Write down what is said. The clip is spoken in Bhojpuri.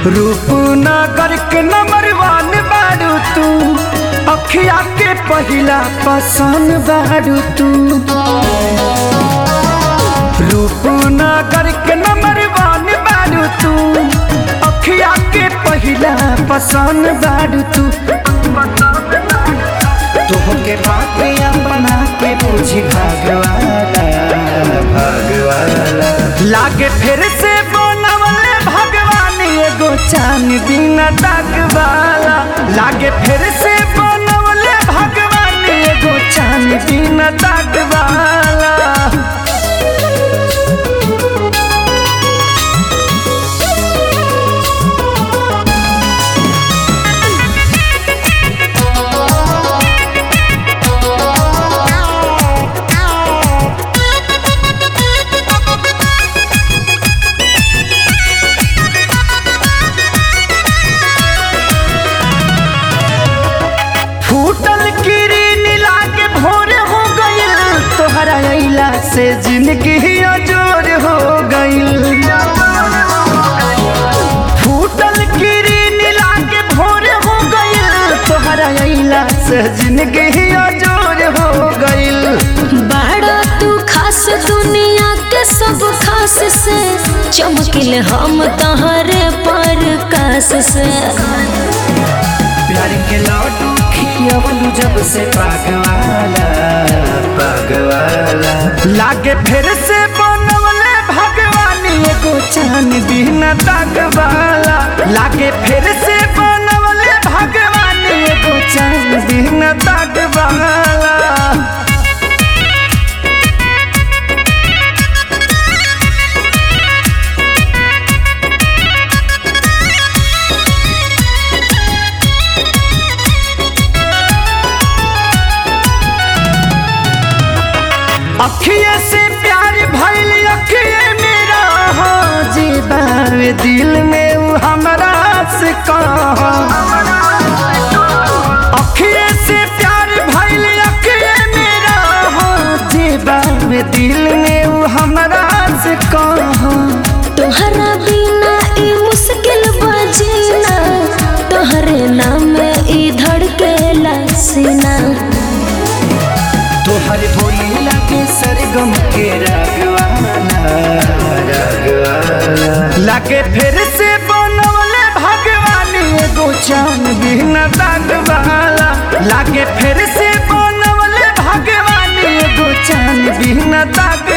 रूपनगर के नंबर वन बारू तू अखिया के पहिला पसंद बारू तू रूपनगर के नंबर वन बारू तू अखिया के पहिला पसंद बारू तू तुहके बात अपना के पूछी भगवाना भगवाना लागे फिर से बनवले भगवान एगो चान बिना दागवाला लागे फिर से बनवले भगवान एगो चान बिना दागवाला फूटल किरीन लागे भोर हो गइल तोहरा अइला से जिंदगी अजोर हो गइल फूटल किरीन लागे भोर हो गइल तोहरा अइला से जिंदगी अजोर हो गइल बड़ा तू खास दुनिया के सब खास से चमकिल हम तहरे पर कास से प्यार के लड्डू खियवलू जब से पागवाला पागवाला लागे फिर से बनवले भगवान एगो चान बिना दागवाला लागे फिर से बनवले भगवान एगो चान बिना दागवाला अखिए से प्यार भइल अखिए मेरा हो जीवावे दिल में उ हमरा से कहा अखिए से प्यार भइल अखिए मेरा हो जीवावे दिल में उ हमरा से कहा तोहरा बिना ई मुश्किल बजीना तोहरे नाम ई धड़केला सीना तोहर बोली लगे सरगम के रागवाला रागवाला लागे फिर से बनवले भगवान एगो चान बिना दागवाला लागे फिर से बनवले भगवान एगो चान बिना दाग